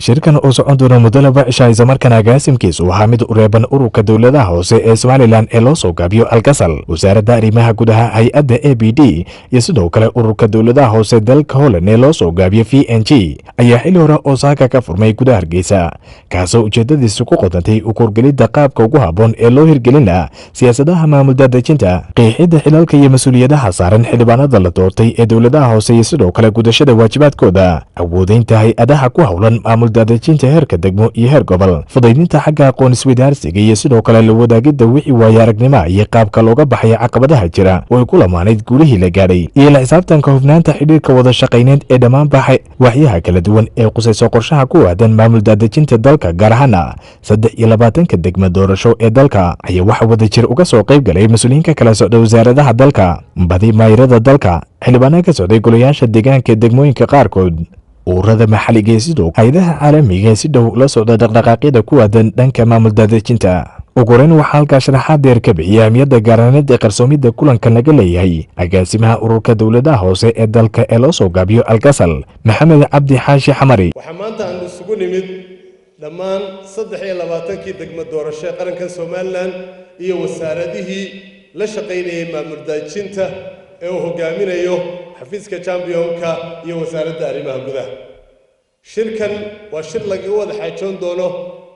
shirkan oo socon doona muddo laba cisha islamarkaana agaasimkiisu ahaa mid u reeban ururka dowladaha hoose ee somalilan ee loo soo gaabiyo alkasal wasaaradda arrimaha gudaha hay-adda a b d iyo sidoo kale ururka dowladaha hoose dalka holland ee loo soo gaabiyo v n g ayaa xili hore osaaka ka furmay gudaha hargeysa kaasoo ujeedadiisu ku qodantay u korgelidda qaabka ugu habboon ee loo hirgelin laha siyaasadaha maamul daadejinta qiixidda xilalka iyo mas-uuliyadaha saaran xildhibaanada la doortay ee dowladaha hoose iyo sidoo kale gudashada waajibaadkooda awoodeynta hay-adaha ku howlan maamul daadejinta heerka degmo iyo heer gobol fudaydinta xagga aqoon isweydaarsiga iyo sidoo kale la wadaagidda wixii waaye aragnimoa iyo qaabka looga baxaya caqabadaha jira oo ay ku lamaanayd guulihii la gaadhay iyo la xisaabtanka hufnaanta xidhiirka wada shaqayneed ee dhammaanba waxyaha kala duwan ee qusayso qorshaha ku aadan maamul daadejinta dalka gaar ahaana saddex iyo labaatanka degma doorasho ee dalka ayaa waxa wada jir uga soo qayb galay mas-uuliyiinka kala socda wasaaradaha dalka badi maayirada dalka xildhibaana ka socday golayaasha deegaanka ee degmooyinka qaarkood ururada maxalliga ee sidoo hay-adaha caalamiga ee si dhow la socda dhaqdhaqaaqyada ku aadan dhanka maamul daadejinta ugu horeyn waxaa halkaa sharaxaad deer ka bixiyay ahmiyadda gaaraaneed ee qarsoomidda kulanka laga leeyahay agaasimaha ururka dowladaha hoose ee dalka ee loo soo gaabiyo alkasal maxamed cabdi xaashi xamari waxaa maanta aan isugu nimid dhammaan saddex iyo labaatankii degmo doorasho ee qaranka somalilan iyo wasaaradihii la shaqaynayay maamul daadejinta ee uu hogaaminayo xafiiska jambiyonka iyo wasaaradda arrimaha gudaha shirkan waa shir laga wada xaajoon doono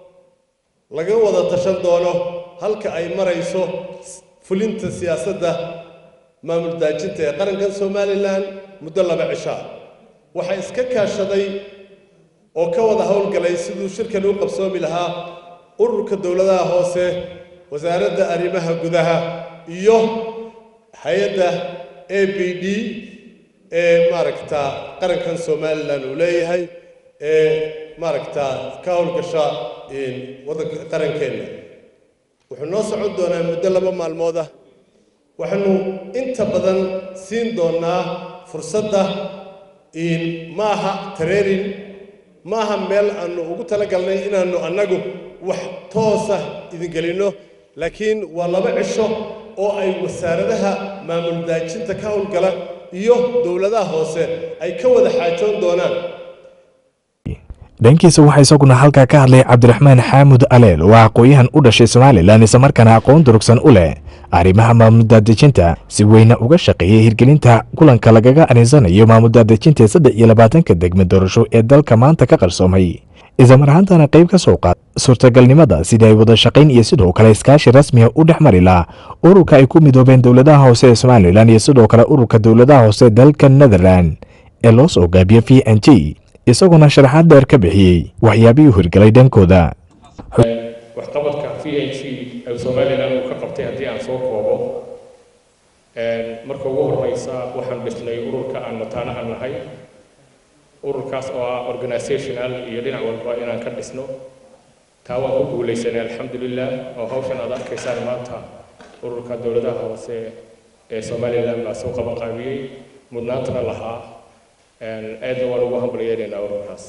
laga wada tashan doono halka ay marayso fulinta siyaasadda maamul daajinta ee qarankan somalilan muddo laba cishaa waxaa iska kaashaday oo ka wada howlgalay siduu shirkan u qabsoomi lahaa ururka dowladaha hoose wasaaradda arrimaha gudaha iyo hay-adda a b d ee maaragta qarankan somalilan uu leeyahay ee maaragta ka howlgasha waddanka qarankeenna wuxuu noo socon doonaa muddo laba maalmood ah waxaanu inta badan siin doonaa fursadda ma aha tareerin ma aha meel aanu ugu talagalnay inaannu annagu wax toosa idin gelinno laakiin waa laba cisho oo ay wasaaradaha maamul daajinta ka howlgala iyo dowladaha hoose ay ka wada xaajoon doonaan dhankiisa waxaa isaguna halkaa ka hadlay cabdiraxmaan xaamud aleel oo aqooyahan u dhashay somalilan islamarkaana aqoon durugsan u leh arrimaha maamul daadejinta si weyna uga shaqeeyay hirgelinta kulanka lagaga aninsanayo maamul daadejinta ee saddex iyo labaatanka degme doorasho ee dalka maanta ka qarsoomay islamar ahaantana qayb ka soo qaad suurtagalnimada sidii ay wada shaqayn iyo sidoo kale iskaashi rasmiga u dhex mari laha ururka ay ku midoobeen dowladaha hoose ee somalilan iyo sidoo kale ururka dowladaha hoose dalka netherland ee loo soo gaabiyo v n g isaguna sharaxaad dheer ka bixiyey waxyaabihii hirgalay dhankooda waxqabadka v n g ee somalilan uu ka qabtay haddii aan soo koobo marka ugu horeysa waxaan dhisnay ururka aan mataanaha nahay ururkaas oo ah organizational iyo dhinac walba inaan ka dhisno taa waan ku guulaysanay alxamdulilah oo hawshan aad arkaysaan maanta ururka dowladaha hoose ee somalilan baa soo qaban qaabiyey mudnaantana lahaa aadna waan ugu hambalyeelaynaa ururkaas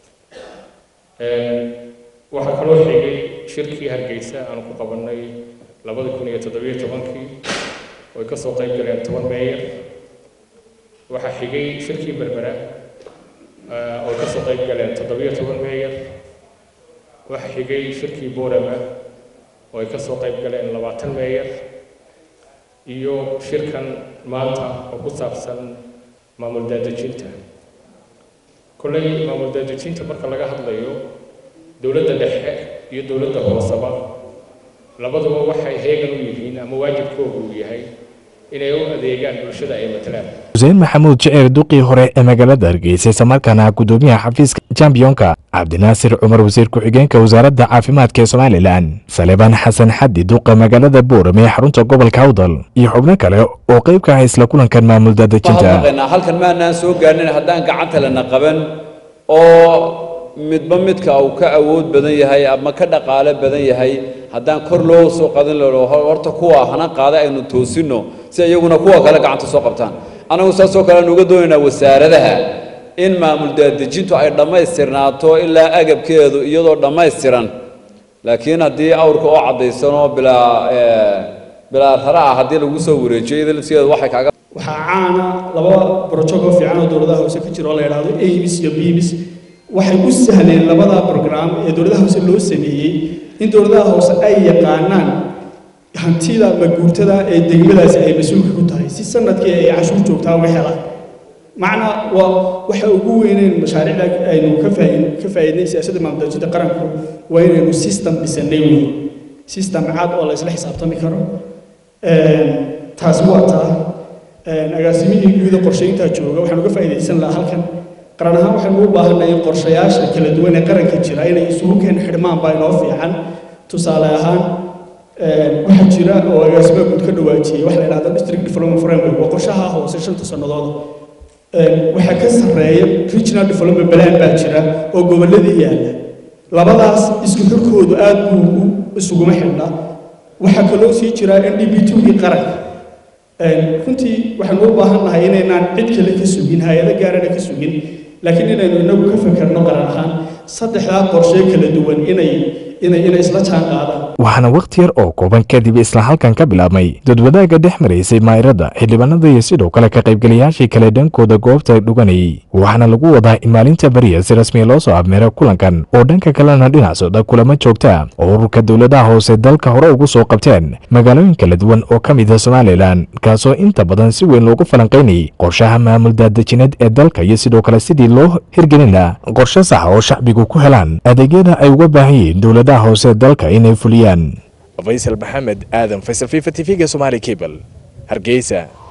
waxaa kaloo xigay shirkii hargeysa aan ku qabannay labada kun iyo toddobiyo tobankii oo ay ka soo qayb galeen toban meeyar waxaa xigay shirkii berbera oo ay ka soo qayb galeen toddobiyo toban meeyar waxaa xigay shirkii boorama oo ay ka soo qayb galeen labaatan meeyar iyo shirkan maanta oo ku saabsan maamul daadejinta kolley maamul daadejinta marka laga hadlayo dowladda dhexe iyo dowladda hooseba labaduba waxay heegan u yihiin ama waajibkoogu uu yahay inay u adeegaan bulshada ay matalaan xuseen maxamuud jeceer duqii hore ee magaalada hargeysa islamarkaana gudoomiyaha xafiiska jambiyonka cabdinaasir cumar wasiir ku-xigeenka wasaaradda caafimaadka ee somalilan salebaan xasan xaddi duqa magaalada boorame ee xarunta gobolka awdal iyo xubno kale oo qayb ka ah isla kulankan maamul daadejinta halkan maanaan soo gaarnin haddaan gacanta lana qaban oo midba midka uu ka awood badan yahay ama ka dhaqaale badan yahay haddaan kor loo soo qadan loo horta kuwa hana qaada aynu toosinno si iyaguna kuwa kale gacanta soo qabtaan anagu saasoo kale aan uga doonaynaa wasaaradaha in maamul daadejintu ay dhammaystirnaato ilaa agabkeedu iyadoo dhammaystiran laakiin haddii awrka oo caddaysanoo bilaa bilaa rara ah haddii lagu soo wareejiyo iyada laftigeedu waxay kaaga waxaa caana laba barojog oo fiican oo dowladaha hoose ka jira oo la yidhaahdo abis iyo bibis waxay u sahleen labada program ee dowladaha hoose loo sameeyey in dowladaha hoose ay yaqaanaan hantida maguurtada ee degmadaasi ay mas-uulka ku tahay si sanadkii ay cashuur joogtaa uga helaan macna waa waxa ugu weyneyn mashaariicda aynu ka faaid ka faa'iidnay siyaasadda maamuldaajinta qaranku waa inaynu system dhisanay wey system cad oo la isla xisaabtami karo taasi waa taa agaasimihii guuda qorshayntaa jooga waxaan uga faa'iidaysan lahaa halkan qaran ahaan waxaynu u baahannahay in qorshayaasha kala duwan ee qaranka jira inay isugu keen xidhmaan baa inoo fiican tusaale ahaan waxaa jira oo agaasimaha guud ka dhawaajiyey waxa la yidhahda district development framework waa qorshaha hoose shanta sannadood waxaa ka sarreeya regional development plan baa jira oo gobolladii yaalla labadaas isku xirkoodu aad buu isuguma xidhnaa waxaa kaloo sii jira n d b two-gii qaranka runtii waxaanu u baahan nahay inaynaan cid kale ka sugin hay-ado gaarana ka sugin laakiin inaynu inagu ka fekerno qaran ahaan saddexdaa qorshe kala duwan inay inay inay isla jaan qaadaan waxaana wakhti yar oo kooban kadib isla halkan ka bilaabmay dadwadaaga dhex maraysay maairada xildhibaanada iyo sidoo kale ka qaybgalayaashii kale dhankooda goobta dhuganayay waxaana lagu wadaa in maalinta beriya si rasmiya loo soo abmeero kulankan oo dhanka kalena dhinac socda kulamo joogta oo ururka dowladaha hoose dalka hore ugu soo qabteen magaalooyin kala duwan oo ka mid a somalilan kaasoo inta badan si weyn loogu falanqaynayay qorshaha maamul daadajineed ee dalka iyo sidoo kale sidii loo hirgelin laha qorshe saxa oo shacbigu ku helaan adeegyada ay uga baahan yihiin dowladaha hoose dalka inay fuliyaan faysal maxamed aadan faysal fifa t v-ga somaali cable hargeysa